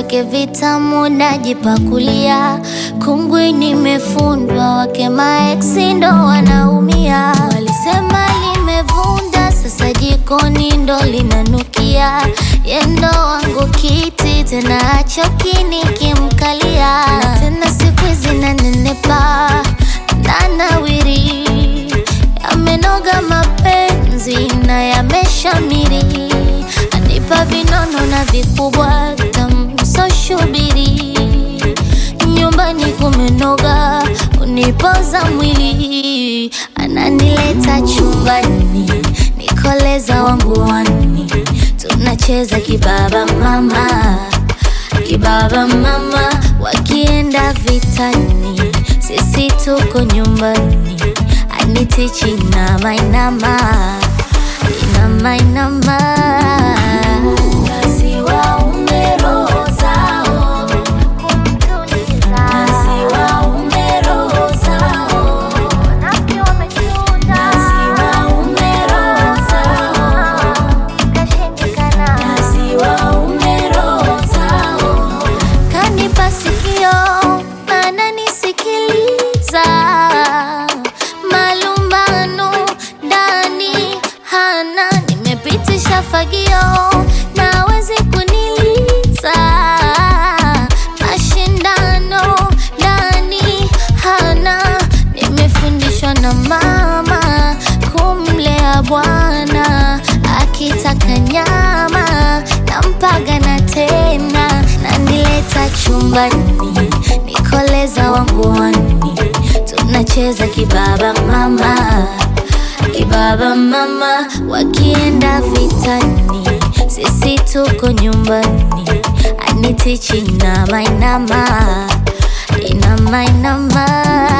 vyake vitamu najipakulia, kungwi nimefundwa, wake maeksi ndo wanaumia. Walisema limevunda, sasa jikoni ndo linanukia. Yendo wangu kiti tena achoki nikimkalia, na tena siku hizi nanenepa nanawiri, yamenoga mapenzi na yameshamiri, anipa vinono na vikubwa tamsoshubiri, nyumbani kumenoga, unipoza mwili, ananileta chumbani, nikoleza wangu wani, tunacheza kibaba mama, kibaba mama, wakienda vitani, sisi tuko nyumbani, anitichi inama inama, inama inama. Basi waume roho zao, basi waume roho zao, basi waume roho zao, basi waume roho zao. Kanipa sikio ananisikiliza, malumbano ndani hana, nimepitisha fagio nawezi kuniliza, mashindano ndani hana, nimefundishwa na mama kumlea bwana, akitaka nyama nampaga na tena, nanileta chumbani, nikoleza wangu wani, tunacheza kibaba mama, kibaba mama, wakienda vitani, sisi tuko nyumbani, anitichi inama inama, inama inama.